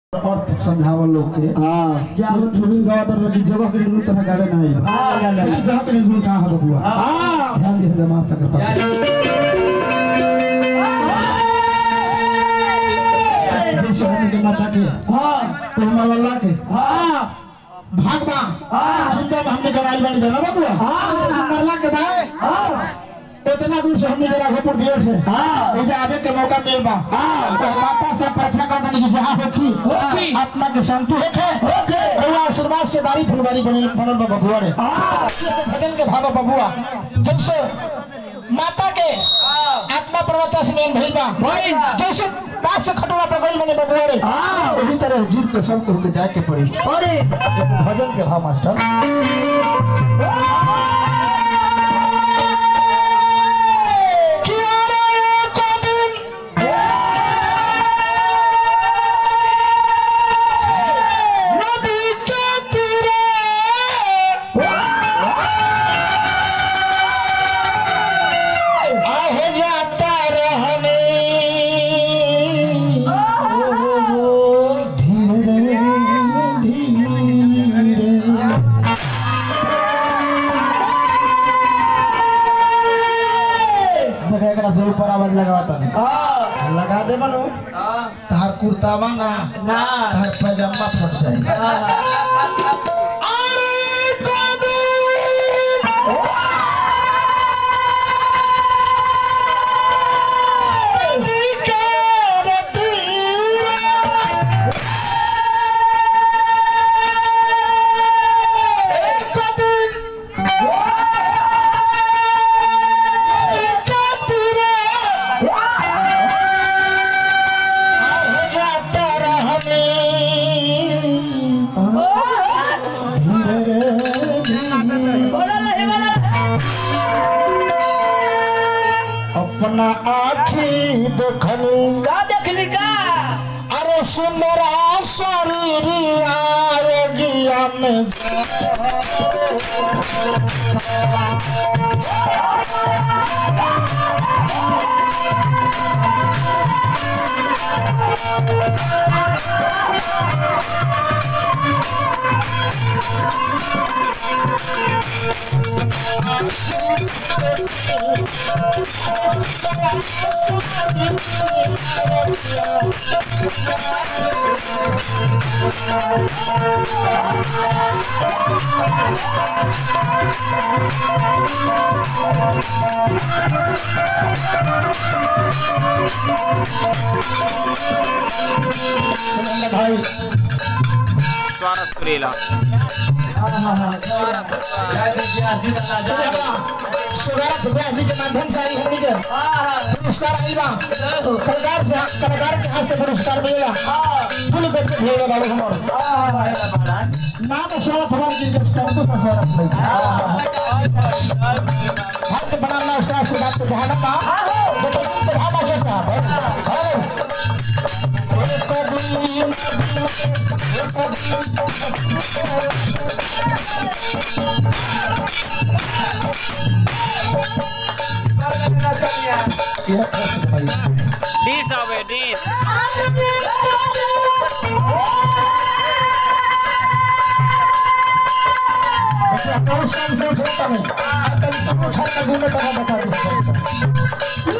अर्थ समझावल लोग के हाँ जब ठुरी गावा तर लगी जगह के निर्गुण तरह गावे ना आई हाँ, ना, ना, ना। जगह के निर्गुण कहाँ है बबुआ हाँ ध्यान दे जमा सकर पर जैसे हमने के माता के हाँ तो मल्ला के हाँ भागवा हाँ। चिंता में हमने कराइल बानी जाना बबुआ हाँ। मरला के बाद हाँ इतना दूर से हमने जरा राघोपुर दियर से हाँ। इसे आवे के मौका मिल बा हाँ। तो माता से प्रार्थना करता नहीं कि जहाँ होखी होखी। आत्मा के शांति होखे होखे। रउआ आशीर्वाद से बारी फुलवारी बनल बनल बा बबुआ रे हाँ भजन के भाव बबुआ जैसे माता के आत्मा प्रवचन से मेन भइल बा भइल। जैसे बात से खटवा पर गइल बने बबुआ रे हाँ। वही तरह जीव के सब को होके जाए के पड़ी अरे भजन के भाव मास्टर आहे जाता रहने धीरे धीरे देखा एकरा से ऊपर आवाज लगावता नहीं हाँ लगा दे मनु तार कुर्तावा ना ना तार पैजामा फट जाए अरे अपना आखी देखनी का देखली का अरे सुंदरा शरीर आरोग्य में भाई स्वारस सुरीला सुगारत व्यासी के माध्यम से आई हमनी के पुरस्कार आई बा कलाकार से कलाकार के हाथ से पुरस्कार मिलेला फुल करके भेजा बाबू हमर नाम शरत हमार की के स्टैंड से शरत नहीं हाथ बनाना उसका आशीर्वाद के जहां ना देखो तो भाबा के साहब हेलो कभी ये खर्च भाई डिस आवे डिस बहुत साल से छोटा नहीं आजकल तुम छत का घूमे का बता दो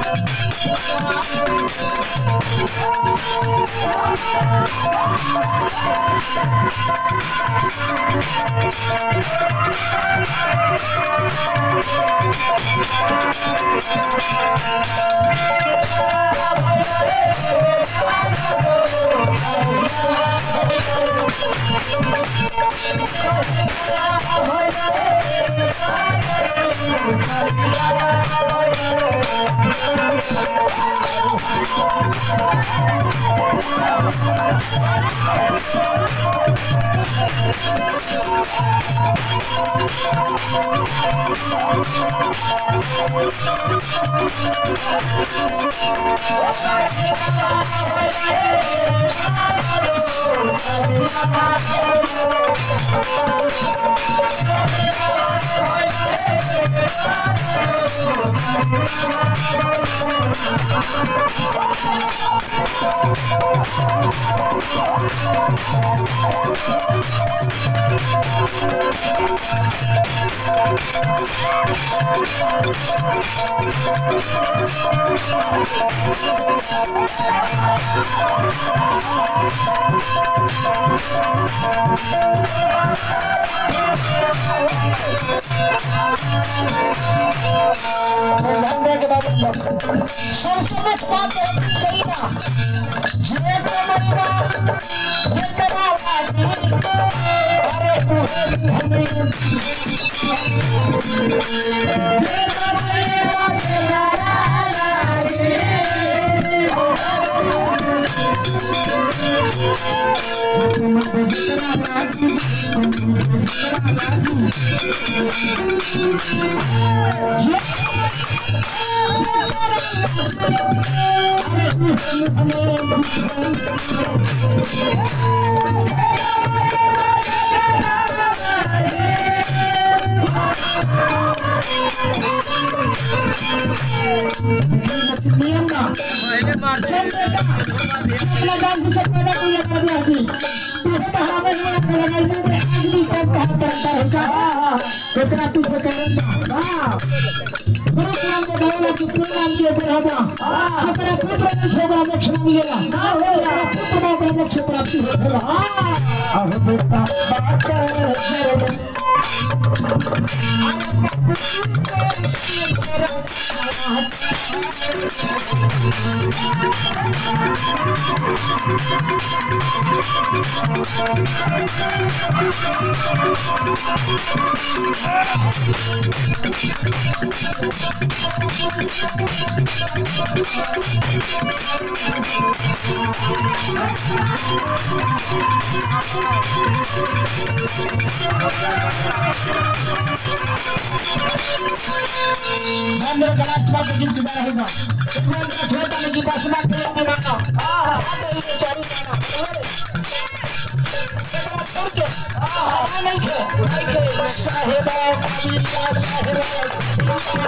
Thank धंधे के बाद सबसे मुख्य बात कही ना जे को मरीना जे करा लागी अरे तू हमें नियम ना अपना जान से पैदा कोई कर दिया थी तू तो हमें हुआ कर लगाई में अगली कब कहा करता है का कितना तू से करना वाह गुरु नाम के भावना की पूर्ण नाम के ऊपर होगा जेकरा पुत्र नहीं होगा मोक्ष न मिलेगा ना होगा पुत्र में ओकरा मोक्ष प्राप्ति होगा अब बेटा बात जरूर Nando kalamat ko gid sa hiba. Kung छोटा में की बस में के में ना हां हां ये चारी ना porque ah नहीं के नहीं के साहेबा कबीला साहेबा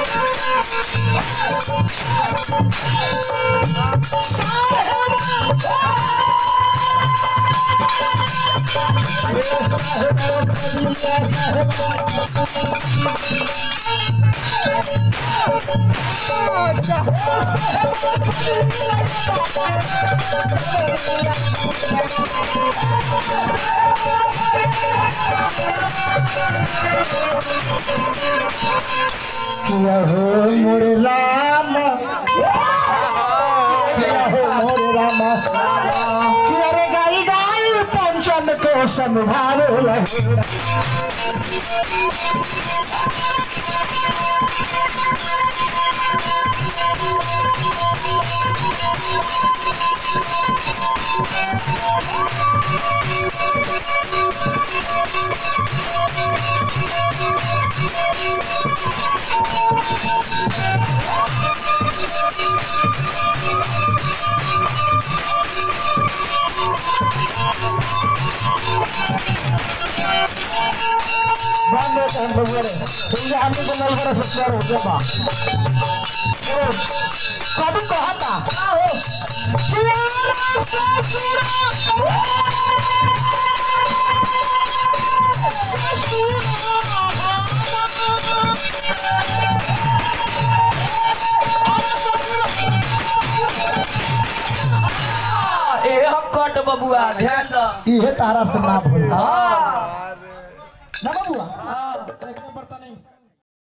किया हो मोरे राम किया हो मोरे राम किया रे गाई गाई पंचन को समझावे लगे Bando kan bawere. Hingga kami kenal para sekitar coba. Terus, kamu kata, tahu? Kiara sasura. ए हक्कट बबुआ बबुआ ध्यान दो इहे तारा से ना भइल हाँ ना बबुआ एक नंबर त नहीं